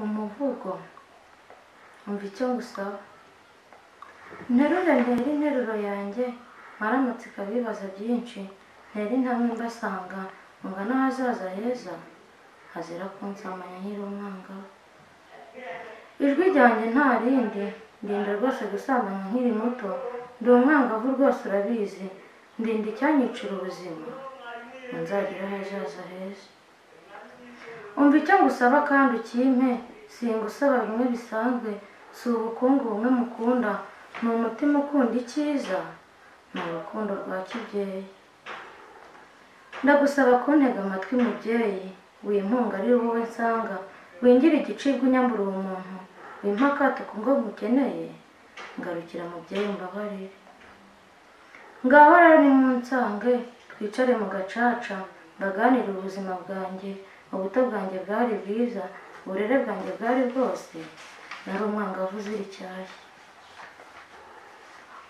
umuvugo umva icyo ngusaba nterure ntera interuro yanjye maramutse ikabibaza byinshi ntera intamwe mbasanga mubwa n'ahazaza heza hazira kunsamanya nkiri umwangavu ijwi ryanjye nta rindi ndinda rwose gusambanya nkiri muto ndi umwangavu rwose urabizi ndinda icyanyicira ubuzima ngo nzagire ahazaza heza umva icyo ngusaba kandi ukimpe singusaba bimwe bisanzwe si ubukungu bumwe mukunda ni umutima ukunda icyiza ni urukundo rwa kibyeyi ndagusaba kuntega amatwi mubyeyi wimpunga ari wowe nsanga wingira igicibwa unyambura uwo muntu wimpa akato ku ngo nkukeneye ngarukira mubyeyi mbabarire ngaho rero nimunsange twicare mu gacaca ndaganire ubuzima bwanjye ubuto bwanjye bwari bwiza uburere bwanjye bwari bwose nari umwangavu uzira icyayi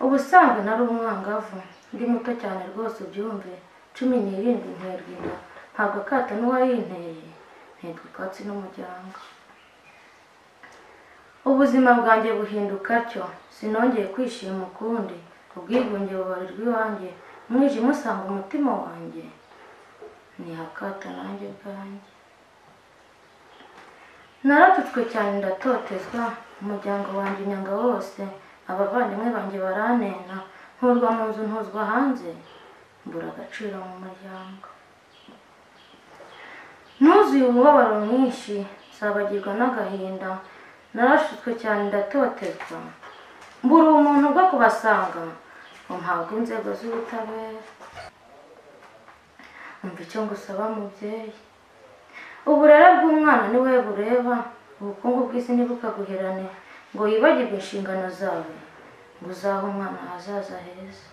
ubusanzwe nari umwangavu ndi muto cyane rwose ubyumve cumi n'irindwi nterwa inda ntabwo akato n'uwayinteye nterwa ikwatsi n'umuryango ubuzima bwanjye buhinduka atyo sinongeye kwishima ukundi ubwigunge bubarirwa iwanjye umwijima usanga umutima wanjye ni akato nanjye ubwanjye naratutswe cyane ndatotezwa umuryango wanjye unyanga wose abavandimwe banjye baranena nturwa mu nzu ntuzwa hanze mbura agaciro mu muryango ntuzuye umubabaro mwinshi nzabagirwa n'agahinda narashutswe cyane ndatotezwa mbura umuntu bwo kubasanga umpabwa inzego z'ubutabera umva icyo ngusaba mubyeyi uburere bw'umwana ni we bureba ubukungu bw'isi ntibukaguherane ngo wibagirwe inshingano zawe ngo uzahe umwana ahazaza heza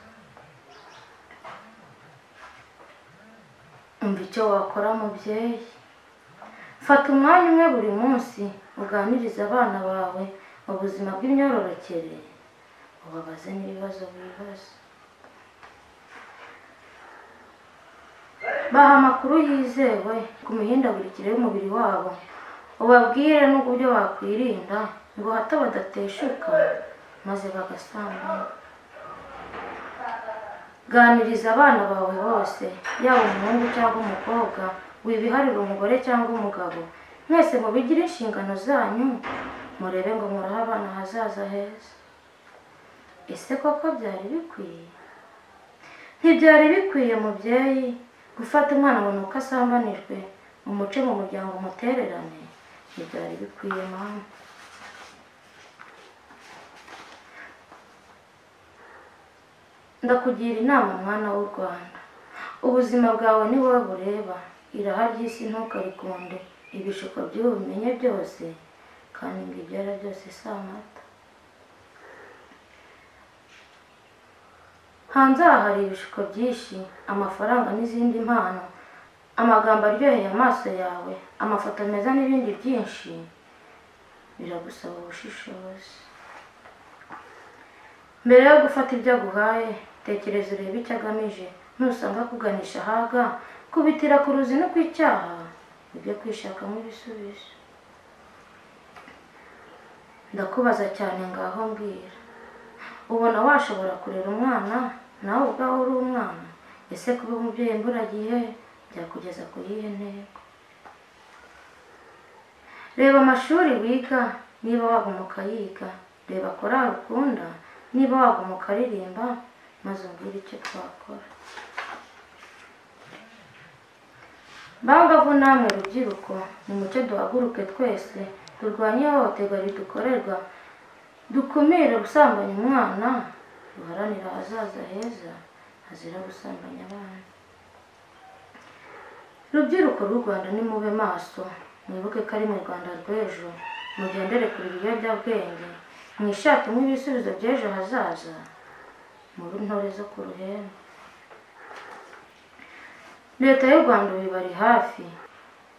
umva icyo wakora mubyeyi fata umwanya umwe buri munsi uganirize abana bawe ubuzima bw'imyororokere ubabaze n'ibibazo bibaza baha amakuru yizewe ku mihindagurikire y'umubiri wabo ubabwire n'uburyo bakwirinda ngo hato badateshuka maze bagasambana ganiriza abana bawe bose yaba umuhungu cyangwa umukobwa wibiharira umugore cyangwa umugabo mwese mubigire inshingano zanyu murebe ngo murahe abana hazaza heza ese koko byari bikwiye ntibyari bikwiye mubyeyi gufata umwana ngo nuko asambanijwe umuce mu muryango umutererane ntibyari bikwiye mama ndakugira inama mwana w'u rwanda ubuzima bwawe ni wowe bureba iraha ry'isi ntukarikunde ibishuko by'ubumenye byose kandi ngo ibyara byose si amata hanze aha hari ibishuko byinshi amafaranga n'izindi mpano amagambo aryoheye amaso yawe amafoto meza n'ibindi byinshi biragusaba ubushishozi mbere yo gufata ibyo aguhaye tekereza urebe icyo agamije nusanga akuganisha ahaga kubitira ku ruzi no ku icyaha ibyo kwishakamo ibisubizo ndakubaza cyane ngaho mbwira ubona washobora kurera umwana nawe ubwaho uri umwana ese kuba umubyeyi imburagihe byakugeza ku yihe ntego reba amashuri wiga niba wagumuka yiga reba korari ukunda niba wagumuka aririmba maze umbwire icyo twakora bangavu namwe rubyiruko nimucyo duhaguruke twese turwanye ihohoterwa ridukorerwa dukumire gusambanya umwana duharanire ahazaza heza hazira gusambanya abana rubyiruko rw'u rwanda ni mube maso mwibuke ko ari mu rwanda rw'ejo mugendere kure ibiyobyabwenge mwishakemo ibisubizo by'ejo hazaza muri ntore zo ku ruhembe leta y'u rwanda ibibari hafi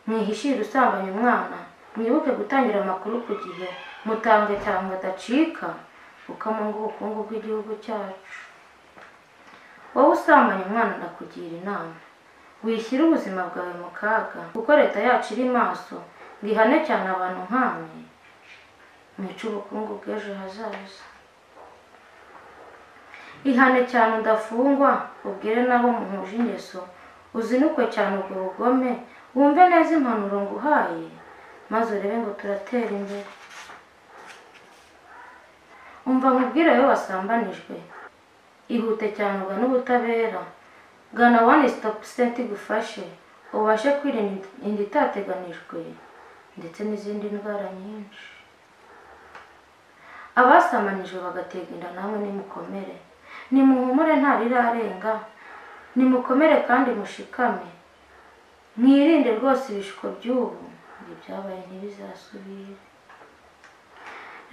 mwihishire usambanya umwana mwibuke gutangira amakuru ku gihe mutange cyangwa adacika kuko amunga ubukungu bw'igihugu cyacu wowe usambanya umwana ndakugira inama wishyire ubuzima bwawe mu kaga kuko leta yacu iri maso bihane cyane abantu nkamwe mwica ubukungu bw'ejo hazaza ihane cyane udafungwa ubwire n'abo muhuje ingeso uzinukwe cyane ubwo bugome wumve neza impanuro nguhaye maze urebe ngo turatera imbere umva nkubwire wowe wasambanijwe ihute cyane ugane ubutabera gana wani sitopu senti igufashe ubashe kwirinda inda itateganijwe ndetse n'izindi ndwara nyinshi abasamanijwe bagatega inda namwe nimukomere nimuhumure nta rirarenga nimukomere kandi mushikame mwirinde rwose ibishuko by'ubu ngo ibyabaye ntibizasubire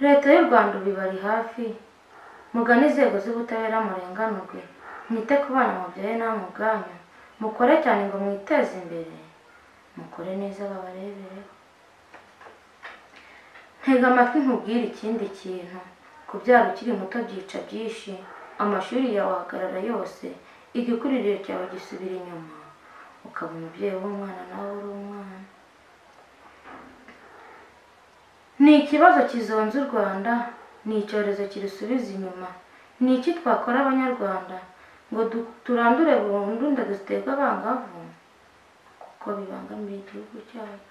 leta y'u rwanda ubu ibari hafi mugane inzego z'ubutabera murenganurwe mwite ku bana mubyaye namwe ubwanyu mukore cyane ngo mwiteze imbere mukore neza babarebereho ntega amatwi nkubwire ikindi kintu kubyara ukiri muto byica byinshi amashuri yawe ahagarara yose igikuriro cyawe gisubira inyuma ukaba umubyeyi w'umwana nawe uri umwana ni ikibazo kizonze u rwanda ni icyorezo kirusubiza inyuma ni iki twakora abanyarwanda ngo du- turandure burundu inda ziterwa abangavu kuko bibangamiye igihugu cyacu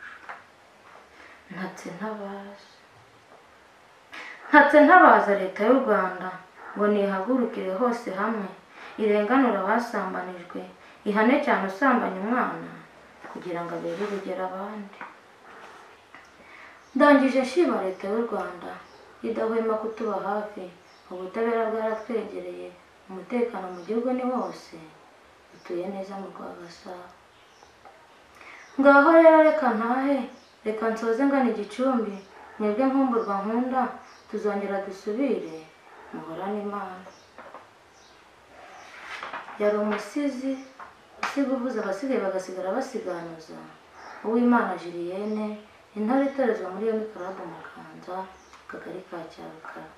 ntatse ntabaza ntatse ntabaza leta y'u rwanda ngo nihagurukire hose hamwe irenganure abasambanijwe ihane cyane usambanya umwana kugira ngo abere urugero abandi ndangije nshima leta y'u rwanda idahwema kutuba hafi ubutabera bwaratwegereye umutekano mu gihugu ni wose dutuye neza mu rwagasabo ngaho rero reka ntahe reka nsoze ngana igicumbi mwebwe nkumburwa nkunda tuzongera dusubire muhorane imana yari umusizi usiga uvuza abasigaye bagasigara basiganuza uwimana jiliyene intore itorezwa muri iyo mikarabu mu kakanza akagari ka cyarukara